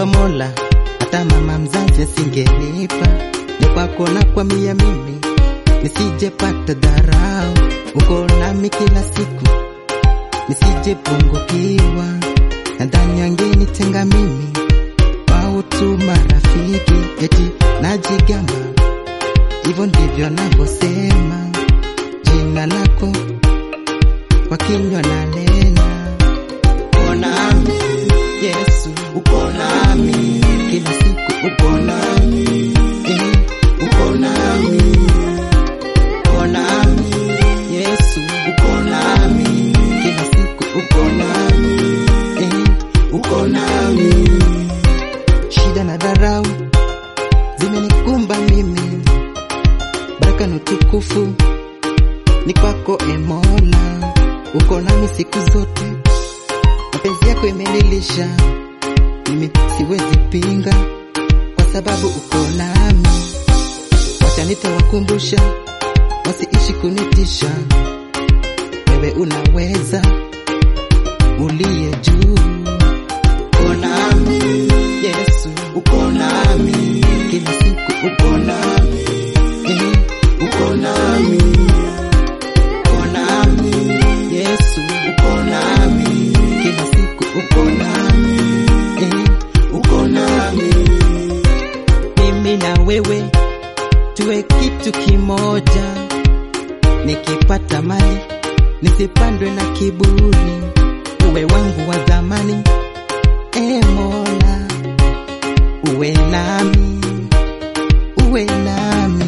kwa Mola, hata mama mzazi asingenipa. Ni kwako na kwa mia mimi nisijepata dharau, uko nami kila siku nisijepungukiwa. Nadhani wangenitenga mimi wao tu marafiki, eti najigamba, hivyo ndivyo navyosema jina lako kwa kinywa na nena, uko nami Yesu, uko nami kila siku, uko nami eh, uko nami, uko nami Yesu, uko nami kila siku, uko nami eh, uko nami. Shida na dharau zimenikumba mimi, baraka na utukufu ni kwako e Mola, uko nami siku zote, mapenzi yako imenilisha, mimi siwezi pinga, kwa sababu uko nami. Wacha nitawakumbusha wasiishi kunitisha, wewe unaweza, uliye juu, uko nami Yesu, uko nami kila siku, uko nami eh, uko nami uko nami Yesu, uko nami kila siku, uko nami eh, uko nami. Mimi na wewe tuwe kitu kimoja, nikipata mali nisipandwe na kiburi, uwe wangu wa zamani e Mola, uwe nami, uwe nami